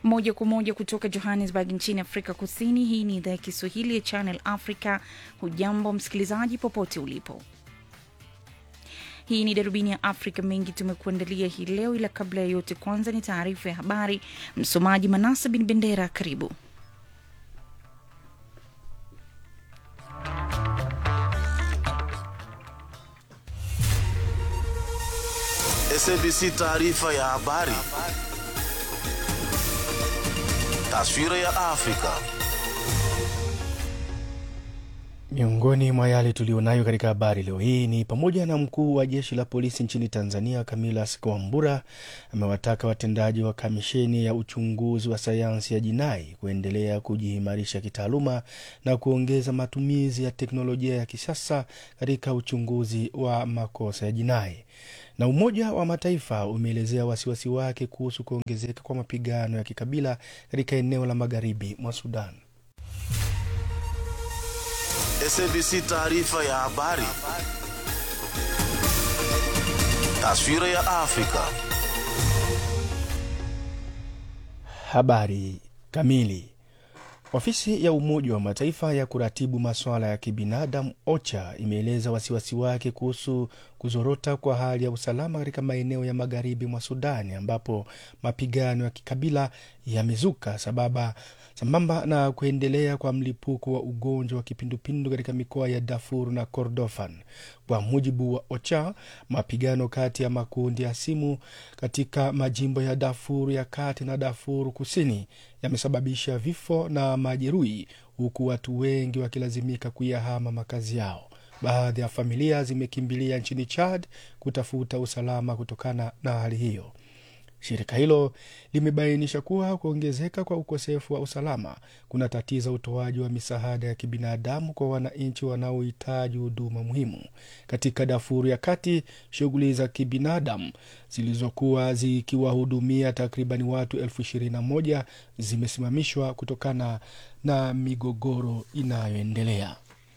moja kwa moja kutoka Johannesburg nchini Afrika Kusini. Hii ni idhaa ya Kiswahili ya Channel Africa. Hujambo msikilizaji, popote ulipo. Hii ni darubini ya Afrika. Mengi tumekuandalia hii leo, ila kabla ya yote, kwanza ni taarifa ya habari. Msomaji Manasa bin Bendera, karibu. SABC taarifa ya habari. Taswira ya Afrika. Miongoni mwa yale tulionayo katika habari leo hii ni pamoja na mkuu wa jeshi la polisi nchini Tanzania Camillus Kwambura amewataka watendaji wa kamisheni ya uchunguzi wa sayansi ya jinai kuendelea kujiimarisha kitaaluma na kuongeza matumizi ya teknolojia ya kisasa katika uchunguzi wa makosa ya jinai. Na Umoja wa Mataifa umeelezea wasiwasi wake kuhusu kuongezeka kwa mapigano ya kikabila katika eneo la magharibi mwa Sudan. SABC taarifa ya habari. Taswira ya Afrika. Habari kamili. Ofisi ya Umoja wa Mataifa ya kuratibu masuala ya kibinadamu OCHA imeeleza wasiwasi wake kuhusu kuzorota kwa hali ya usalama katika maeneo ya magharibi mwa Sudani ambapo mapigano ya kikabila yamezuka sababa sambamba na kuendelea kwa mlipuko wa ugonjwa wa kipindupindu katika mikoa ya Darfur na Kordofan. Kwa mujibu wa OCHA, mapigano kati ya makundi ya simu katika majimbo ya Darfur ya kati na Darfur kusini yamesababisha vifo na majeruhi, huku watu wengi wakilazimika kuyahama makazi yao. Baadhi ya familia zimekimbilia nchini Chad kutafuta usalama kutokana na hali hiyo. Shirika hilo limebainisha kuwa kuongezeka kwa ukosefu wa usalama kuna tatiza utoaji wa misaada ya kibinadamu kwa wananchi wanaohitaji huduma muhimu. Katika Darfur ya kati, shughuli za kibinadamu zilizokuwa zikiwahudumia takribani watu elfu ishirini na moja zimesimamishwa kutokana na migogoro inayoendelea.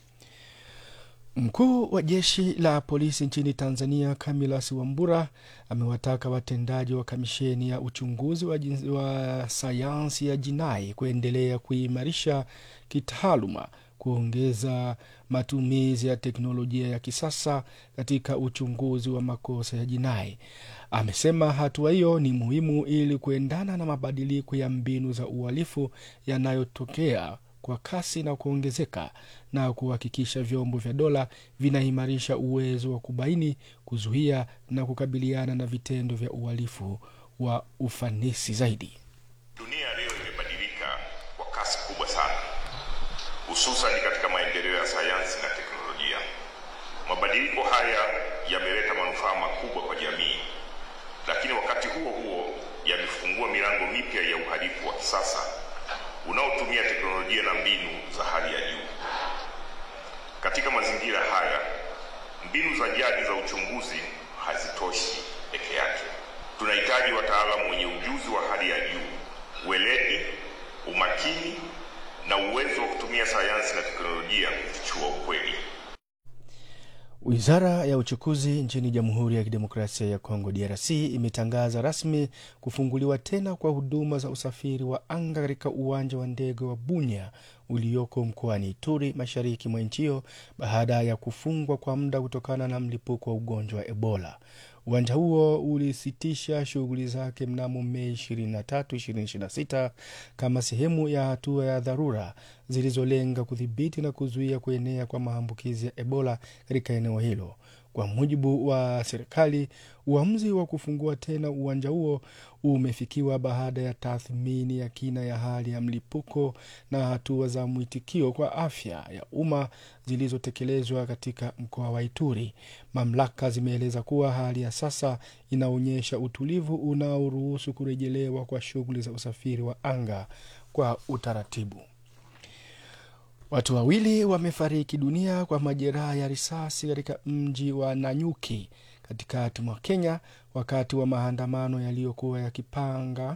Mkuu wa jeshi la polisi nchini Tanzania Camillus Wambura amewataka watendaji wa kamisheni ya uchunguzi wa, jin- wa sayansi ya jinai kuendelea kuimarisha kitaaluma, kuongeza matumizi ya teknolojia ya kisasa katika uchunguzi wa makosa ya jinai. Amesema hatua hiyo ni muhimu ili kuendana na mabadiliko ya mbinu za uhalifu yanayotokea kwa kasi na kuongezeka na kuhakikisha vyombo vya dola vinaimarisha uwezo wa kubaini, kuzuia na kukabiliana na vitendo vya uhalifu wa ufanisi zaidi. Dunia leo imebadilika kwa kasi kubwa sana, hususan katika maendeleo ya sayansi na teknolojia. Mabadiliko haya yameleta manufaa makubwa kwa jamii, lakini wakati huo huo yamefungua milango mipya ya uhalifu wa kisasa unaotumia teknolojia na mbinu za hali ya juu. Katika mazingira haya, mbinu za jadi za uchunguzi hazitoshi peke yake. Tunahitaji wataalamu wenye ujuzi wa hali ya juu, weledi, umakini na uwezo wa kutumia sayansi na teknolojia kufichua ukweli. Wizara ya uchukuzi nchini Jamhuri ya Kidemokrasia ya Kongo DRC imetangaza rasmi kufunguliwa tena kwa huduma za usafiri wa anga katika uwanja wa ndege wa Bunya ulioko mkoani Ituri, mashariki mwa nchi hiyo baada ya kufungwa kwa muda kutokana na mlipuko wa ugonjwa wa Ebola. Uwanja huo ulisitisha shughuli zake mnamo Mei 23, 2026 kama sehemu ya hatua ya dharura zilizolenga kudhibiti na kuzuia kuenea kwa maambukizi ya Ebola katika eneo hilo. Kwa mujibu wa serikali, uamuzi wa kufungua tena uwanja huo umefikiwa baada ya tathmini ya kina ya hali ya mlipuko na hatua za mwitikio kwa afya ya umma zilizotekelezwa katika mkoa wa Ituri. Mamlaka zimeeleza kuwa hali ya sasa inaonyesha utulivu unaoruhusu kurejelewa kwa shughuli za usafiri wa anga kwa utaratibu. Watu wawili wamefariki dunia kwa majeraha ya risasi katika mji wa Nanyuki katikati mwa Kenya wakati wa maandamano yaliyokuwa yakipanga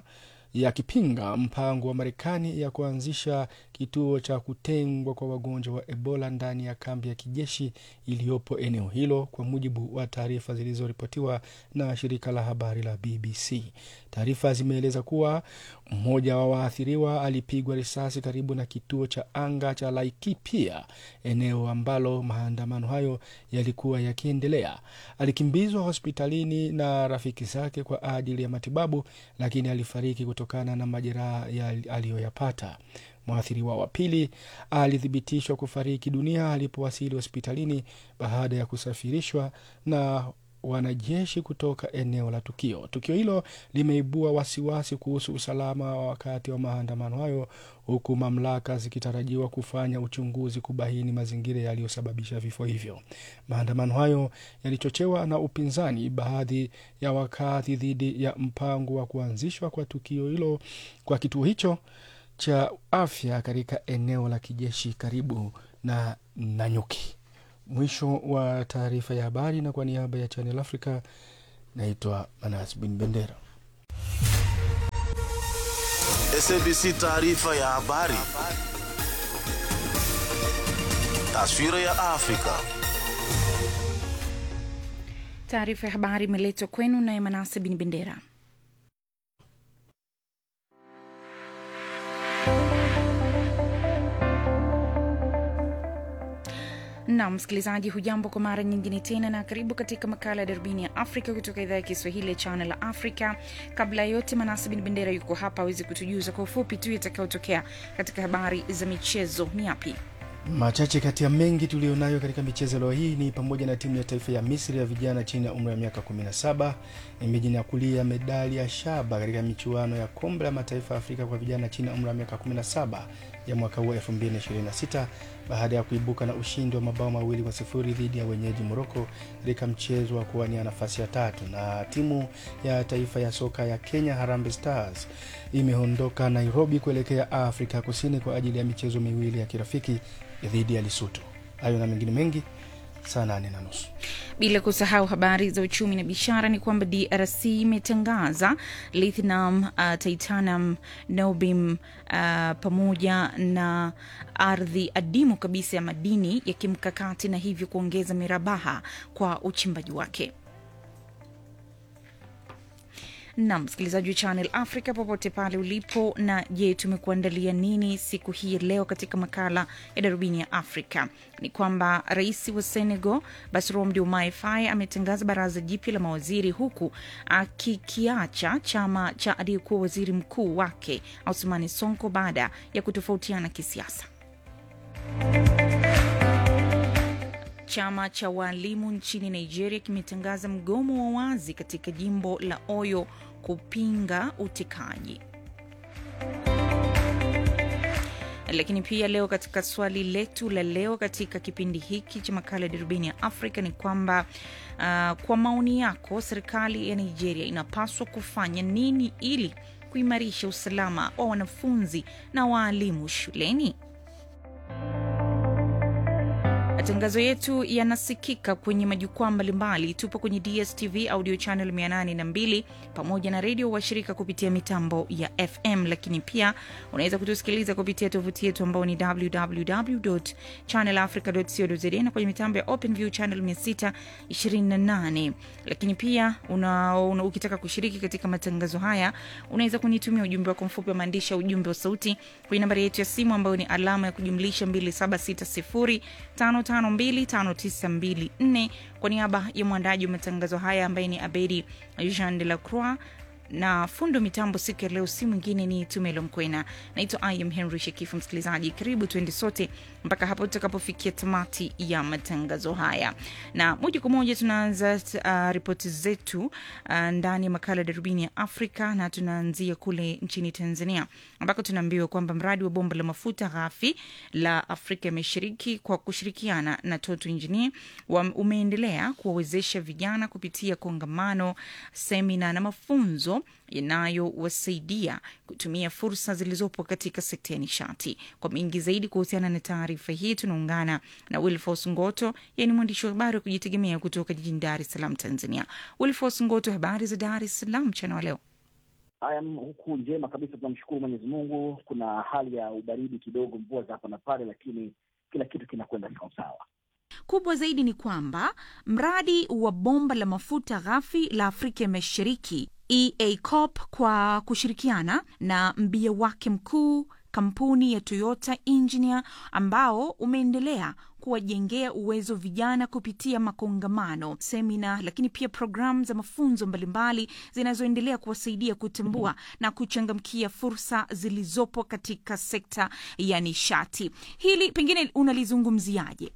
yakipinga mpango wa Marekani ya kuanzisha kituo cha kutengwa kwa wagonjwa wa Ebola ndani ya kambi ya kijeshi iliyopo eneo hilo, kwa mujibu wa taarifa zilizoripotiwa na shirika la habari la BBC. Taarifa zimeeleza kuwa mmoja wa waathiriwa alipigwa risasi karibu na kituo cha anga cha Laikipia, eneo ambalo maandamano hayo yalikuwa yakiendelea. Alikimbizwa hospitalini na rafiki zake kwa ajili ya matibabu, lakini alifariki kutokana na majeraha aliyoyapata. Mwathiriwa wa pili alithibitishwa kufariki dunia alipowasili hospitalini baada ya kusafirishwa na wanajeshi kutoka eneo la tukio. Tukio hilo limeibua wasiwasi kuhusu usalama wa wakati wa maandamano hayo, huku mamlaka zikitarajiwa kufanya uchunguzi kubaini mazingira yaliyosababisha vifo hivyo. Maandamano hayo yalichochewa na upinzani baadhi ya wakati dhidi ya mpango wa kuanzishwa kwa tukio hilo kwa kituo hicho cha afya katika eneo la kijeshi karibu na Nanyuki. Mwisho wa taarifa ya habari, na kwa niaba ya Channel Africa naitwa Manas Bin Bendera. SABC taarifa ya habari. Taswira ya Afrika. Taarifa ya habari imeletwa kwenu naye Manase Bin Bendera. na msikilizaji, hujambo kwa mara nyingine tena, na karibu katika makala ya darubini ya Afrika kutoka idhaa ya Kiswahili ya Channel Africa. Kabla ya yote, Manasi Bin Bendera yuko hapa awezi kutujuza kwa ufupi tu yatakayotokea katika habari za michezo. Ni yapi? Machache kati ya mengi tuliyonayo katika michezo leo hii ni pamoja na timu ya taifa ya Misri ya vijana chini ya umri wa miaka 17 imejinyakulia medali ya shaba katika michuano ya kombe la mataifa ya Afrika kwa vijana chini ya umri wa miaka 17 ya mwaka huu 2026 baada ya kuibuka na ushindi wa mabao mawili kwa sifuri dhidi ya wenyeji Moroko katika mchezo wa kuwania nafasi ya tatu. Na timu ya taifa ya soka ya Kenya Harambee Stars imeondoka Nairobi kuelekea Afrika Kusini kwa ajili ya michezo miwili ya kirafiki dhidi ya Lesotho. Hayo na mengine mengi saa nane na nusu. Bila kusahau habari za uchumi na biashara ni kwamba DRC imetangaza lithium, uh, titanium, nobim uh, pamoja na ardhi adimu kabisa ya madini ya kimkakati na hivyo kuongeza mirabaha kwa uchimbaji wake. na msikilizaji wa Channel Africa popote pale ulipo. Na je, tumekuandalia nini siku hii ya leo katika makala ya darubini ya Afrika? Ni kwamba rais wa Senegal Bassirou Diomaye Faye ametangaza baraza jipya la mawaziri huku akikiacha chama cha aliyekuwa waziri mkuu wake Ousmane Sonko baada ya kutofautiana kisiasa. Chama cha waalimu nchini Nigeria kimetangaza mgomo wa wazi katika jimbo la Oyo kupinga utekaji. Lakini pia leo katika swali letu la leo katika kipindi hiki cha makala ya darubini ya Afrika ni kwamba uh, kwa maoni yako serikali ya Nigeria inapaswa kufanya nini ili kuimarisha usalama wa wanafunzi na waalimu shuleni? Matangazo yetu yanasikika kwenye majukwaa mbalimbali. Tupo kwenye DSTV audio channel 802 pamoja na redio washirika kupitia mitambo ya FM, lakini pia unaweza kutusikiliza kupitia tovuti yetu ambao ni www channel africa co za na kwenye mitambo ya OpenView channel 628. Lakini pia una, una, ukitaka kushiriki katika matangazo haya unaweza kunitumia ujumbe wako mfupi wa maandishi ya ujumbe wa sauti kwenye nambari yetu ya simu ambayo ni alama ya kujumlisha 2760 525924 kwa niaba ya mwandaji wa matangazo haya ambaye ni Abedi Jean de la Croix na fundo mitambo siku ya leo si mwingine ni Tumelo Mkwena. Naitwa Im Henry Shekifu. Msikilizaji, karibu tuende sote mpaka hapo tutakapofikia tamati ya matangazo haya, na moja kwa moja tunaanza uh, ripoti zetu uh, ndani ya makala ya darubini ya Afrika, na tunaanzia kule nchini Tanzania ambako tunaambiwa kwamba mradi wa bomba la mafuta ghafi la Afrika ya Mashariki kwa kushirikiana na Total Engineer umeendelea kuwawezesha vijana kupitia kongamano, semina na mafunzo yanayowasaidia kutumia fursa zilizopo katika sekta ya nishati. Kwa mengi zaidi kuhusiana na taarifa hii, tunaungana na Wilfos Ngoto, yeye ni mwandishi wa habari wa kujitegemea kutoka jijini Dar es Salaam, Tanzania. Wilfos Ngoto, habari za Dar es Salaam mchana wa leo? Haya, huku njema kabisa, tunamshukuru Mwenyezi Mungu. Kuna hali ya ubaridi kidogo, mvua za hapa na pale, lakini kila kitu kinakwenda sawasawa. Kubwa zaidi ni kwamba mradi wa bomba la mafuta ghafi la Afrika ya Mashariki EACOP kwa kushirikiana na mbia wake mkuu kampuni ya Toyota Engineer ambao umeendelea kuwajengea uwezo vijana kupitia makongamano, semina, lakini pia programu za mafunzo mbalimbali zinazoendelea kuwasaidia kutambua na kuchangamkia fursa zilizopo katika sekta ya nishati. Hili pengine unalizungumziaje?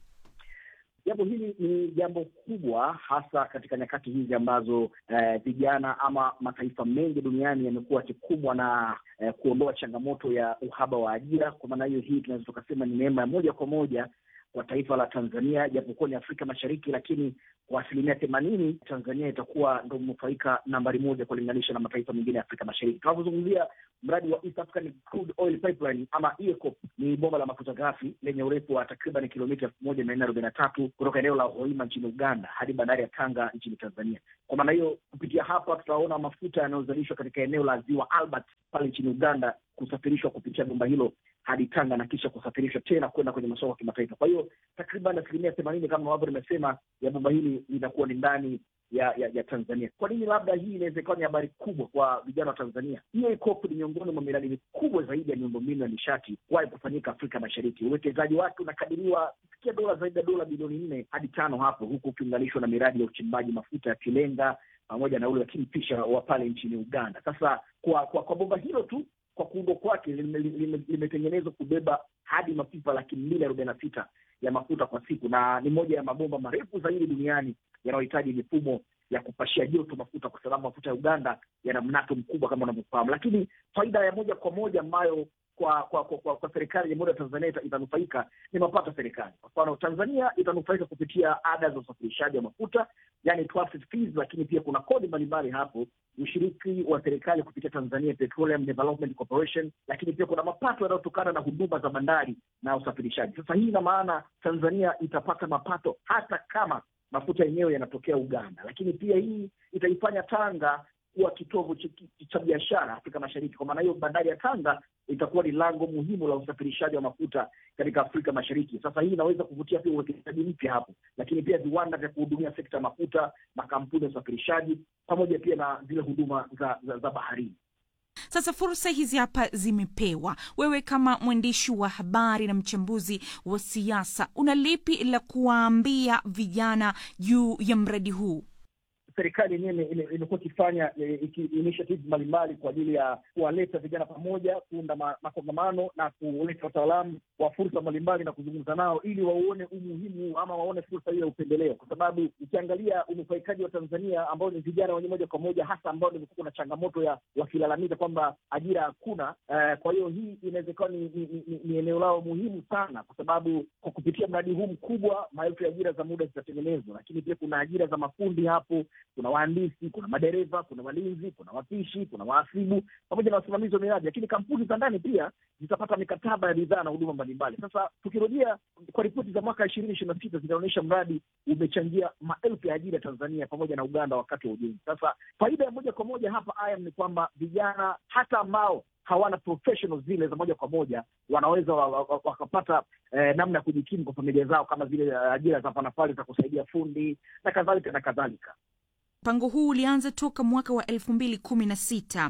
Jambo hili ni jambo kubwa, hasa katika nyakati hizi ambazo eh, vijana ama mataifa mengi duniani yamekuwa yakikumbwa na eh, kuondoa changamoto ya uhaba wa ajira. Kwa maana hiyo, hii tunaweza tukasema ni neema ya moja kwa moja kwa taifa la Tanzania, japokuwa ni Afrika Mashariki, lakini kwa asilimia themanini Tanzania itakuwa ndo mnufaika nambari moja kulinganisha na mataifa mengine ya Afrika Mashariki. Tunapozungumzia mradi wa East African Crude Oil Pipeline ama EACOP, ni bomba la mafuta ghafi lenye urefu wa takriban kilomita elfu moja mia nne arobaini na tatu kutoka eneo la Hoima nchini Uganda hadi bandari ya Tanga nchini Tanzania. Kwa maana hiyo, kupitia hapa tutaona mafuta yanayozalishwa katika eneo la ziwa Albert pale nchini Uganda kusafirishwa kupitia bomba hilo hadi Tanga na kisha kusafirishwa tena kwenda kwenye masoko ya kimataifa. Kwa hiyo takriban asilimia themanini kama ambavyo nimesema ya bomba hili linakuwa ni ndani ya, ya ya Tanzania. Kwa nini labda hii inaweza ikawa ni habari kubwa kwa vijana wa Tanzania? EACOP ni miongoni mwa miradi mikubwa zaidi ya miundombinu ya nishati kuwahi kufanyika Afrika Mashariki. Uwekezaji wake unakadiriwa kufikia dola zaidi ya dola bilioni nne hadi tano hapo, huku ukiunganishwa na miradi ya uchimbaji mafuta ya Kilenga pamoja na ule wa Kingfisher wa pale nchini Uganda. Sasa kwa kwa, kwa bomba hilo tu kwa kuundwa kwake limetengenezwa kubeba hadi mapipa laki mbili arobaini na sita ya mafuta kwa siku, na ni moja ya mabomba marefu zaidi duniani yanayohitaji mifumo ya kupashia joto mafuta, kwa sababu mafuta ya Uganda yana mnato mkubwa kama unavyofahamu. Lakini faida ya moja kwa moja ambayo kwa kwa kwa, kwa, kwa serikali ya Jamhuri ya Tanzania ita, itanufaika ni mapato ya serikali. Kwa mfano, Tanzania itanufaika kupitia ada za usafirishaji wa mafuta, yani transit fees, lakini pia kuna kodi mbalimbali hapo, ushiriki wa serikali kupitia Tanzania Petroleum Development Corporation, lakini pia kuna mapato yanayotokana na huduma za bandari na usafirishaji. Sasa hii ina maana Tanzania itapata mapato hata kama mafuta yenyewe yanatokea Uganda, lakini pia hii itaifanya Tanga kuwa kitovu cha biashara Afrika Mashariki. Kwa maana hiyo, bandari ya Tanga itakuwa ni lango muhimu la usafirishaji wa mafuta katika Afrika Mashariki. Sasa hii inaweza kuvutia pia uwekezaji mpya hapo, lakini pia viwanda vya kuhudumia sekta ya mafuta, makampuni ya usafirishaji, pamoja pia na zile huduma za, za, za baharini. Sasa fursa hizi hapa zimepewa wewe, kama mwandishi wa habari na mchambuzi wa siasa, una lipi la kuwaambia vijana juu ya mradi huu? Serikali yenyewe imekuwa ikifanya initiatives mbalimbali kwa ajili ya kuwaleta vijana pamoja, kuunda makongamano na kuleta wataalamu wa fursa mbalimbali na kuzungumza nao ili wauone umuhimu ama waone fursa hiyo ya upendeleo, kwa sababu ukiangalia unufaikaji wa Tanzania ambao ni vijana wenyewe moja kwa moja, hasa ambao nimekuwa kuna changamoto ya wakilalamika kwamba ajira hakuna. Uh, kwa hiyo hii inawezekana ni, ni, ni, ni eneo lao muhimu sana, kwa sababu kwa kupitia mradi huu mkubwa maelfu ya ajira za muda zitatengenezwa, lakini pia kuna ajira za mafundi hapo kuna wahandisi, kuna madereva, kuna walinzi, kuna wapishi, kuna wahasibu pamoja na wasimamizi wa miradi, lakini kampuni za ndani pia zitapata mikataba ya bidhaa na huduma mbalimbali. Sasa tukirejea kwa ripoti za mwaka ishirini ishirini na sita zinaonyesha mradi umechangia maelfu ya ajira Tanzania pamoja na Uganda wakati wa ujenzi. Sasa faida ya moja kwa moja hapa ayam ni kwamba vijana hata ambao hawana professionals zile za moja kwa moja wanaweza wakapata wa, wa, eh, namna ya kujikimu kwa familia zao kama zile ajira za hapa na pale za kusaidia fundi na kadhalika na kadhalika. Mpango huu ulianza toka mwaka wa elfu mbili kumi na sita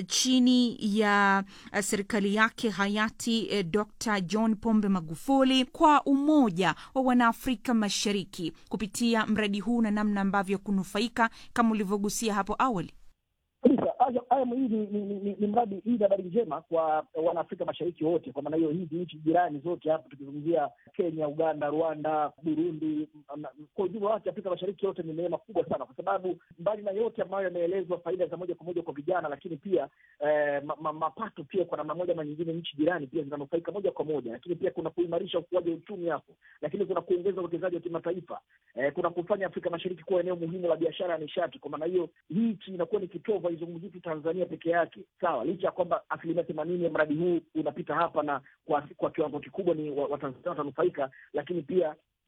chini ya serikali yake hayati eh, Dr John Pombe Magufuli kwa umoja wa Wanaafrika Mashariki kupitia mradi huu na namna ambavyo kunufaika kama ulivyogusia hapo awali kabisa. Ayamu hii ni, ni, ni, ni mradi hii ni habari njema kwa wanaafrika mashariki wote. Kwa maana hiyo hizi nchi jirani zote hapa tukizungumzia Kenya, Uganda, Rwanda, Burundi, kwa ujumla wake Afrika mashariki yote ni neema kubwa sana, kwa sababu mbali na yote ambayo yameelezwa, faida za moja kwa moja kwa vijana, lakini pia eh, ma, mapato pia kwa namna moja ama nyingine nchi jirani pia zinanufaika moja kwa moja, lakini pia kuna kuimarisha ukuaji wa uchumi hapo, lakini kuna kuongeza uwekezaji wa kimataifa eh, kuna kufanya Afrika mashariki kuwa eneo muhimu la biashara ya nishati. Kwa maana hiyo hii inakuwa ni kitovu, haizungumzii tu Tanzania peke yake, sawa, licha ya kwamba asilimia themanini ya mradi huu unapita hapa na kwa, kwa kiwango kikubwa ni Watanzania wa watanufaika, lakini pia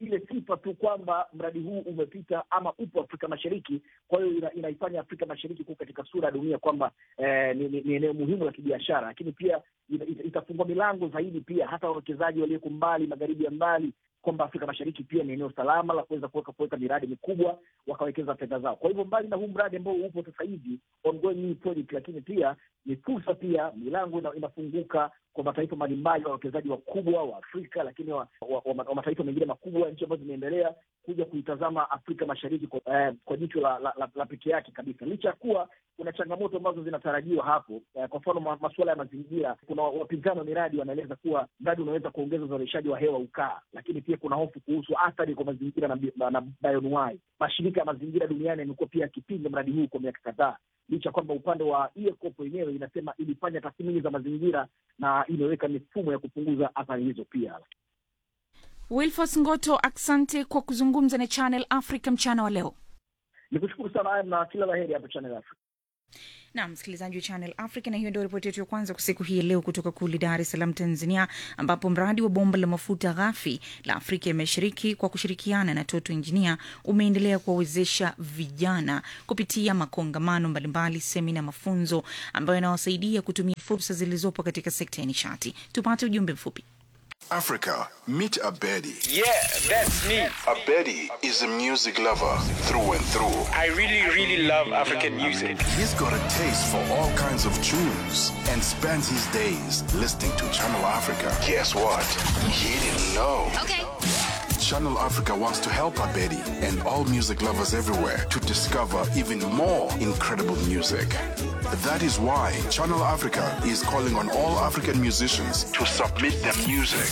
ile sifa tu kwamba mradi huu umepita ama upo Afrika Mashariki. Kwa hiyo ina, inaifanya Afrika Mashariki kuwa katika sura ya dunia kwamba eh, ni, ni, ni eneo muhimu la kibiashara, lakini pia ita, ita, itafungua milango zaidi pia hata wawekezaji walioko mbali, magharibi ya mbali kwamba Afrika Mashariki pia ni eneo salama la kuweza kuweka kuweka miradi mikubwa wakawekeza fedha zao. Kwa hivyo mbali na huu mradi ambao upo sasa hivi ongoing new project, lakini pia ni fursa pia, milango ina, inafunguka kwa mataifa mbalimbali, wawekezaji wakubwa wa Afrika, lakini wa, wa, wa, wa mataifa mengine makubwa, nchi ambazo zimeendelea kuja kuitazama Afrika Mashariki kwa, eh, kwa jicho la, la, la, la pekee yake kabisa, licha ya kuwa kuna changamoto ambazo zinatarajiwa hapo. Eh, kwa mfano ma, masuala ya mazingira, kuna wapinzani wa miradi wanaeleza kuwa mradi unaweza kuongeza uzalishaji wa hewa ukaa, lakini pia kuna hofu kuhusu athari kwa mazingira na, na, na bioanuwai. Mashirika ya mazingira duniani yamekuwa pia yakipinga mradi huu kwa miaka kadhaa licha kwamba upande wa EACOP wenyewe inasema ilifanya tathmini za mazingira na imeweka mifumo ya kupunguza athari hizo pia. Wilfos Ngoto, asante kwa kuzungumza na Channel Africa mchana wa leo. Ni kushukuru sana na kila la heri hapo Channel Africa. na msikilizaji wa Channel Africa, na hiyo ndio ripoti yetu ya kwanza kwa siku hii ya leo kutoka kule Dar es Salaam, Tanzania, ambapo mradi wa bomba la mafuta ghafi la Afrika ya Mashariki kwa kushirikiana na Toto Engineer umeendelea kuwawezesha vijana kupitia makongamano mbalimbali, semina, mafunzo ambayo yanawasaidia kutumia fursa zilizopo katika sekta ya nishati. Tupate ujumbe mfupi. Africa, meet Abedi. Yeah, that's me. Abedi is a music lover through and through. I really, really love African music. He's got a taste for all kinds of tunes and spends his days listening to Channel Africa. Guess what? He didn't know. Okay. Channel Africa wants to help Abedi and all music lovers everywhere to discover even more incredible music. That is why Channel Africa is calling on all African musicians to submit their music.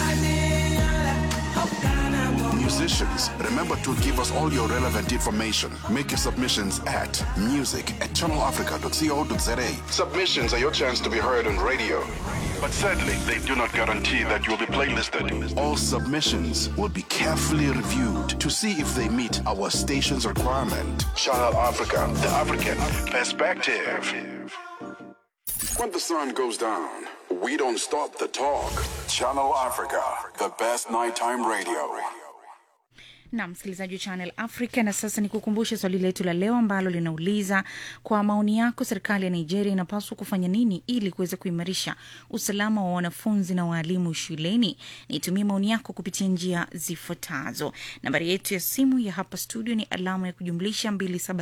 Musicians, remember to give us all your relevant information. Make your submissions at music at channelafrica.co.za. Submissions are your chance to be heard on radio. But sadly, they do not guarantee that you will be playlisted. All submissions will be carefully reviewed to see if they meet our station's requirement. Channel Africa, the African perspective. When the sun goes down, we don't stop the talk. Channel Africa, the best nighttime radio. na msikilizaji wa Channel Africa. Na sasa ni kukumbusha swali letu la leo ambalo linauliza kwa maoni yako, serikali ya Nigeria inapaswa kufanya nini ili kuweza kuimarisha usalama wa wanafunzi na waalimu shuleni? Nitumie maoni yako kupitia njia zifuatazo. Nambari yetu ya simu ya hapa studio ni alama ya kujumlisha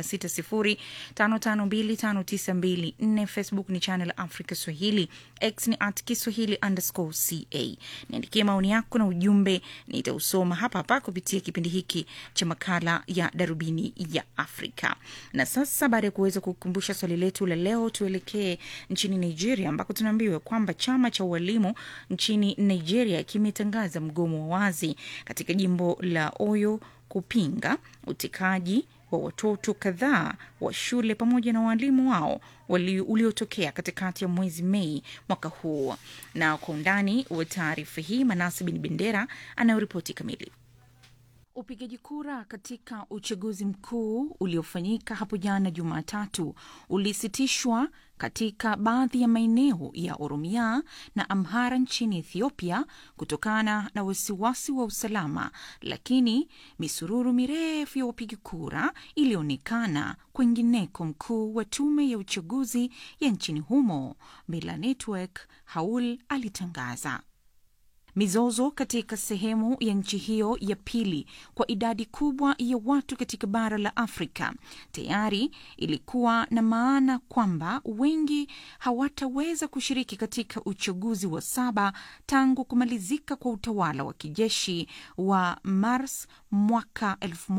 276055259254. Facebook ni Channel Africa Swahili, X ni at Kiswahili underscore ca. Niandikie maoni yako na ujumbe, nitausoma hapa hapa kupitia kipindi hiki cha makala ya darubini ya Afrika. Na sasa baada ya kuweza kukumbusha swali letu la leo, tuelekee nchini Nigeria ambako tunaambiwa kwamba chama cha ualimu nchini Nigeria kimetangaza mgomo wa wazi katika jimbo la Oyo kupinga utekaji wa watoto kadhaa wa shule pamoja na waalimu wao wali- uliotokea katikati ya mwezi Mei mwaka huu. Na kwa undani wa taarifa hii, Manasi Bin Bendera anayoripoti kamili. Upigaji kura katika uchaguzi mkuu uliofanyika hapo jana Jumatatu ulisitishwa katika baadhi ya maeneo ya Oromia na Amhara nchini Ethiopia kutokana na wasiwasi wa usalama, lakini misururu mirefu ya wapiga kura ilionekana kwengineko. Mkuu wa tume ya uchaguzi ya nchini humo Mila Network Haul alitangaza Mizozo katika sehemu ya nchi hiyo ya pili kwa idadi kubwa ya watu katika bara la Afrika tayari ilikuwa na maana kwamba wengi hawataweza kushiriki katika uchaguzi wa saba tangu kumalizika kwa utawala wa kijeshi wa Mars mwaka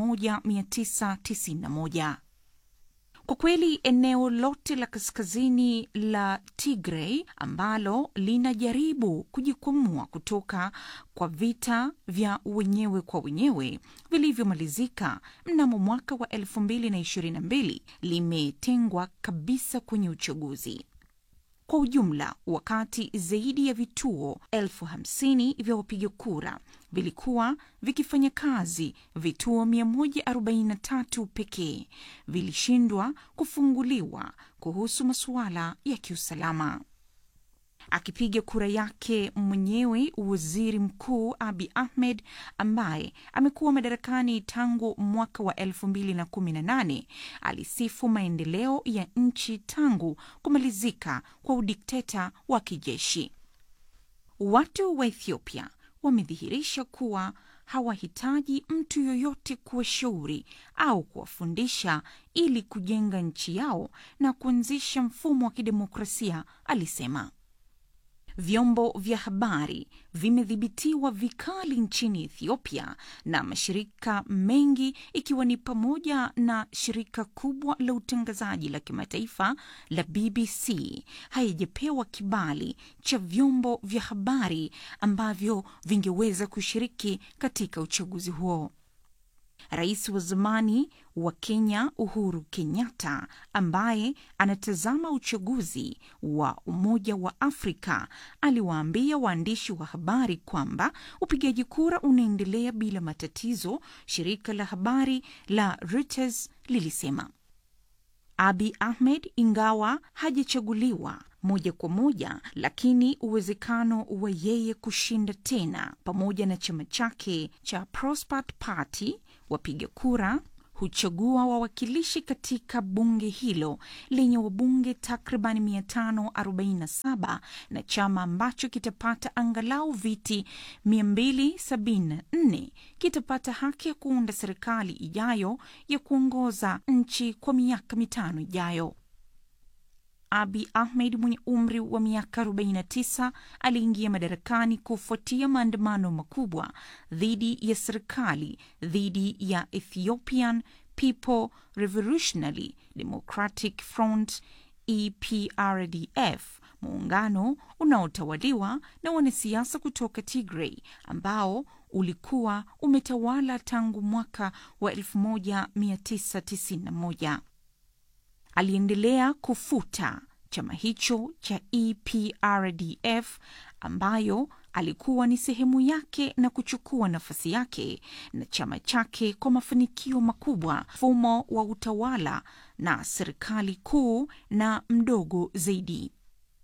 1991. Kwa kweli eneo lote la kaskazini la Tigray ambalo linajaribu kujikwamua kutoka kwa vita vya wenyewe kwa wenyewe vilivyomalizika mnamo mwaka wa 2022 limetengwa kabisa kwenye uchaguzi. Kwa ujumla, wakati zaidi ya vituo elfu hamsini vya wapiga kura vilikuwa vikifanya kazi, vituo 143 pekee vilishindwa kufunguliwa kuhusu masuala ya kiusalama. akipiga kura yake mwenyewe waziri mkuu abi ahmed ambaye amekuwa madarakani tangu mwaka wa 2018 alisifu maendeleo ya nchi tangu kumalizika kwa udikteta wa kijeshi watu wa ethiopia wamedhihirisha kuwa hawahitaji mtu yoyote kuwashauri au kuwafundisha ili kujenga nchi yao na kuanzisha mfumo wa kidemokrasia alisema vyombo vya habari vimedhibitiwa vikali nchini ethiopia na mashirika mengi ikiwa ni pamoja na shirika kubwa la utangazaji la kimataifa la bbc haijapewa kibali cha vyombo vya habari ambavyo vingeweza kushiriki katika uchaguzi huo rais wa zamani wa kenya uhuru kenyatta ambaye anatazama uchaguzi wa umoja wa afrika aliwaambia waandishi wa habari kwamba upigaji kura unaendelea bila matatizo shirika la habari la reuters lilisema abi ahmed ingawa hajachaguliwa moja kwa moja lakini uwezekano wa yeye kushinda tena pamoja na chama chake cha prospert party wapiga kura huchagua wawakilishi katika bunge hilo lenye wabunge takriban 547 na chama ambacho kitapata angalau viti 274 kitapata haki ya kuunda serikali ijayo ya kuongoza nchi kwa miaka mitano ijayo abi ahmed mwenye umri wa miaka 49 aliingia madarakani kufuatia maandamano makubwa dhidi ya serikali dhidi ya ethiopian people revolutionary democratic front eprdf muungano unaotawaliwa na wanasiasa kutoka tigray ambao ulikuwa umetawala tangu mwaka wa 1991 aliendelea kufuta chama hicho cha eprdf ambayo alikuwa ni sehemu yake na kuchukua nafasi yake na chama chake kwa mafanikio makubwa mfumo wa utawala na serikali kuu na mdogo zaidi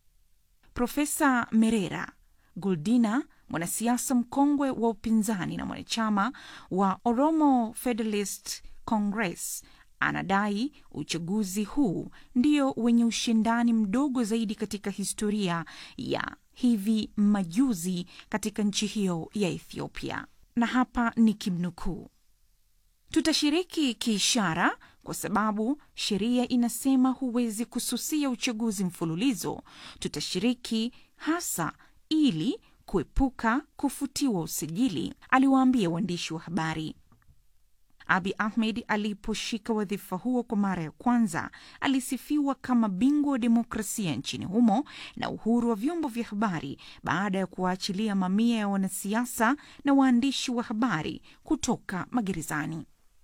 profesa merera guldina mwanasiasa mkongwe wa upinzani na mwanachama wa oromo federalist congress anadai uchaguzi huu ndio wenye ushindani mdogo zaidi katika historia ya hivi majuzi katika nchi hiyo ya ethiopia na hapa ni kimnukuu tutashiriki kiishara kwa sababu sheria inasema huwezi kususia uchaguzi mfululizo tutashiriki hasa ili kuepuka kufutiwa usajili aliwaambia waandishi wa habari abi ahmed aliposhika wadhifa huo kwa mara ya kwanza alisifiwa kama bingwa wa demokrasia nchini humo na uhuru wa vyombo vya habari baada ya kuwaachilia mamia ya wanasiasa na waandishi wa habari kutoka magerezani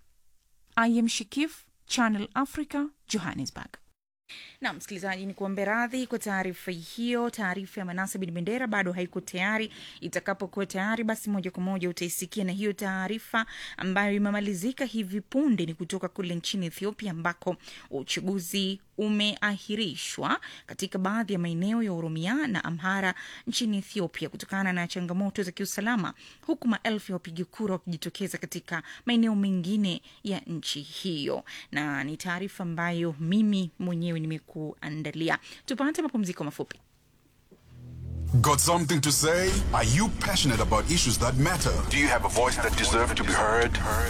im shikif channel africa johannesburg na msikilizaji ni kuombe radhi kwa taarifa hiyo taarifa ya manase bin bendera bado haiko tayari itakapokuwa tayari basi moja kwa moja utaisikia na hiyo taarifa ambayo imemalizika hivi punde ni kutoka kule nchini ethiopia ambako uchaguzi umeahirishwa katika baadhi ya maeneo ya oromia na amhara nchini ethiopia kutokana na changamoto za kiusalama huku maelfu ya wapiga kura wakijitokeza katika maeneo mengine ya nchi hiyo na ni taarifa ambayo mimi mwenyewe nimekuandalia tupate mapumziko mafupi Got something to say? Are you passionate about issues that matter? Do you have a voice that deserves to be heard?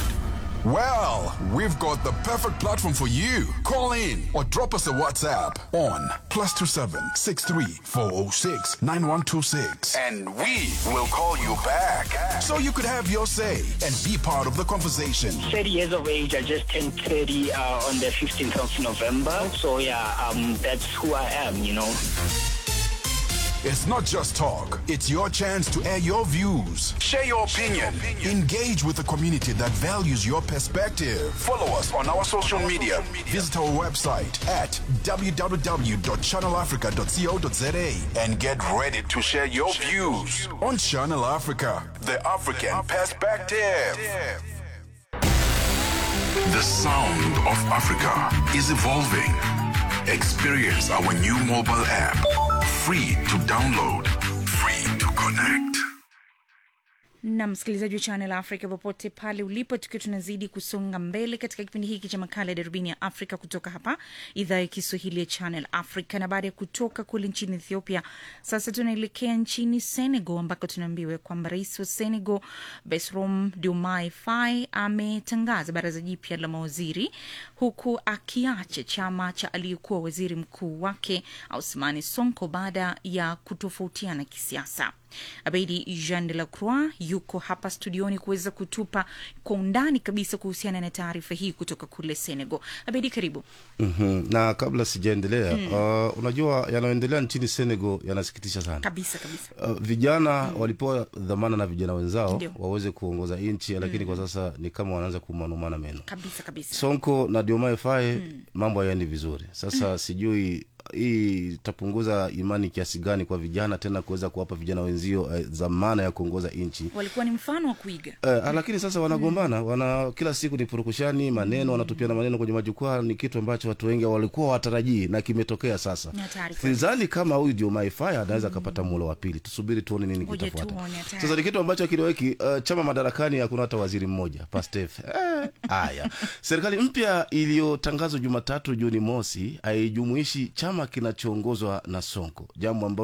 Well, we've got the perfect platform for you. Call in or drop us a WhatsApp on plus two seven six three four zero six nine one two six, And we will call you back. so you could have your say and be part of the conversation. 30 years of age. I just turned 30 uh, on the 15th of November. So yeah, um, that's who I am, you know. It's not just talk; it's your chance to air your views. Share your opinion. Engage with the community that values your perspective. Follow us on our social media. Visit our website at www.channelafrica.co.za And get ready to share your views. on Channel Africa. The African Perspective. The sound of Africa is evolving. Experience our new mobile app. Free to download, free to connect. na msikilizaji wa Channel Africa popote pale ulipo, tukiwa tunazidi kusonga mbele katika kipindi hiki cha makala ya darubini ya Afrika kutoka hapa idhaa ya Kiswahili ya Channel Africa. Na baada ya kutoka kule nchini Ethiopia, sasa tunaelekea nchini Senegal ambako tunaambiwa kwamba rais wa Senegal Bassirou Diomaye Faye ametangaza baraza jipya la mawaziri huku akiacha chama cha aliyekuwa waziri mkuu wake Ousmane Sonko baada ya kutofautiana kisiasa. Abedi Jean de la Croix yuko hapa studioni kuweza kutupa kwa undani kabisa kuhusiana na taarifa hii kutoka kule Senegal. Abedi, karibu. mm-hmm. na kabla sijaendelea mm. uh, unajua yanayoendelea nchini Senegal yanasikitisha sana Kabisa kabisa. uh, vijana mm. walipewa dhamana na vijana wenzao Ndio. waweze kuongoza nchi lakini kwa sasa ni kama wanaanza kumanumana meno Kabisa kabisa. Sonko na Diomaye Faye mambo hayaendi vizuri sasa sijui hii itapunguza imani kiasi gani kwa vijana tena kuweza kuwapa vijana wenzio eh, dhamana ya kuongoza nchi Walikuwa ni mfano wa kuiga. Eh, lakini sasa wanagombana wana kila siku ni purukushani maneno wanatupiana maneno kwenye majukwaa ni kitu ambacho watu wengi walikuwa watarajii na kimetokea sasa Ni hatari kweli. sidhani kama huyu Diomaye Faye anaweza akapata mulo wa pili tusubiri tuone nini Ngoja kitafuata tuone, hatari. sasa ni kitu ambacho kileweki uh, chama madarakani hakuna hata waziri mmoja pastef eh, haya serikali mpya iliyotangazwa jumatatu juni mosi haijumuishi chama kinachoongozwa na sonko jambo ambalo